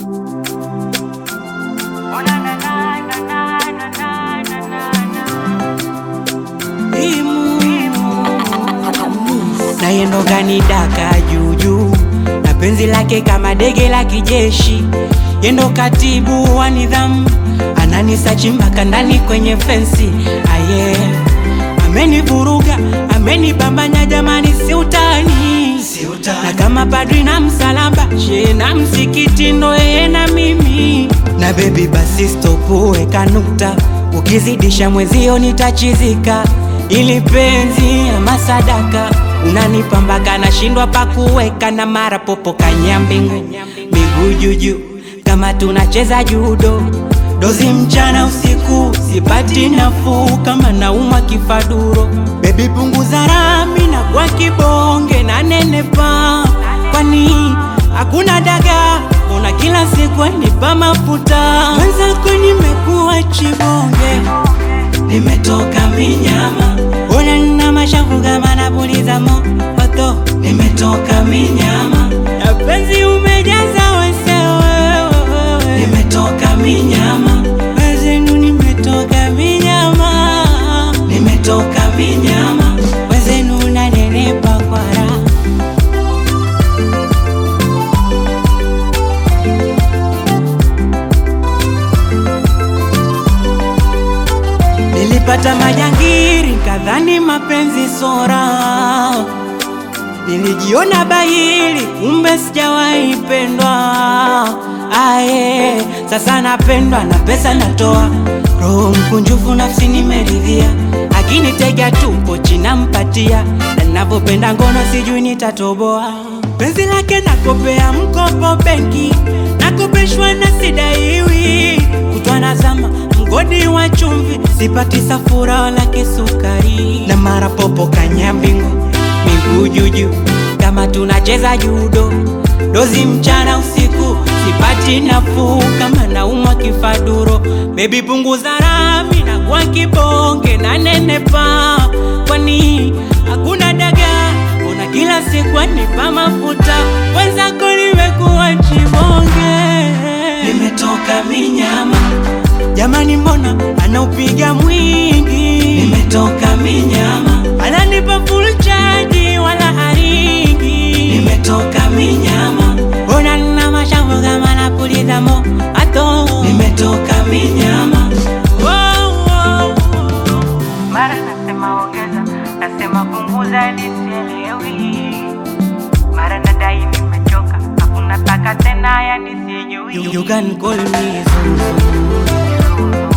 na yendo kanidaka juujuu na penzi lake kama dege la kijeshi, yendo katibu wa nidhamu, ananisachi mpaka ndani kwenye fensi aye, amenivuruga amenibambanya, jamani, si utani na kama padri na msalaba she na msikiti ndo yeye na mimi na bebi, basi stopu, weka nukta, ukizidisha mwezio nitachizika, ili penzi ama sadaka unanipambaka nashindwa pakuweka na mara popo kanyambingu miguu juju kama tunacheza judo dozi mchana usiku sipati nafuu kama naumwa kifaduro bebi punguza rami na kwa kibonge na nenepa kwani hakuna daga una kila siku nipa mafuta wenzako nimekuwa chibonge nimetoka minyama ona nina mashavu kama napuliza moto nimetoka minyama na penzi umejaza wesewewe nimetoka minyama wezenu nimetoka minyama nimetoka minyama wezenu nanenepa kwa raha Nilipata majangiri kadhani mapenzi sora, nilijiona bahili kumbe sijawahi pendwa. Aye, sasa napendwa na pesa natoa, roho mkunjufu nafsi nimeridhia, akinitega tu pochi nampatia, na ninavyopenda ngono sijui nitatoboa. Penzi lake nakopea mkopo benki, nakopeshwa na sidaiwi, kutwa nazama mgodi wa chumvi, sipati safura wala kisukari, na mara popo kanyambingu, miguu juju kama tunacheza judo, dozi mchana usiku, sipati nafuu kama naumwa kifaduro. Bebi punguza rami na kwa kibonge na nenepa, kwani hakuna daga ona kila siku anipa mafuta, wenzako nimekuwa chibonge, nimetoka minyama Jamani, mbona anaupiga mwingi? Nimetoka minyama, ananipa full charge wala haringi. Nimetoka minyama, mbona nina mashavu kama napuliza moto? Nimetoka minyama. Wow, wow, wow. Mara nasema ongeza, nasema punguza, nisielewi. Mara nadai nimechoka, hakuna taka tena, yani sijui. You, you can call me Zuzu. Zuzu.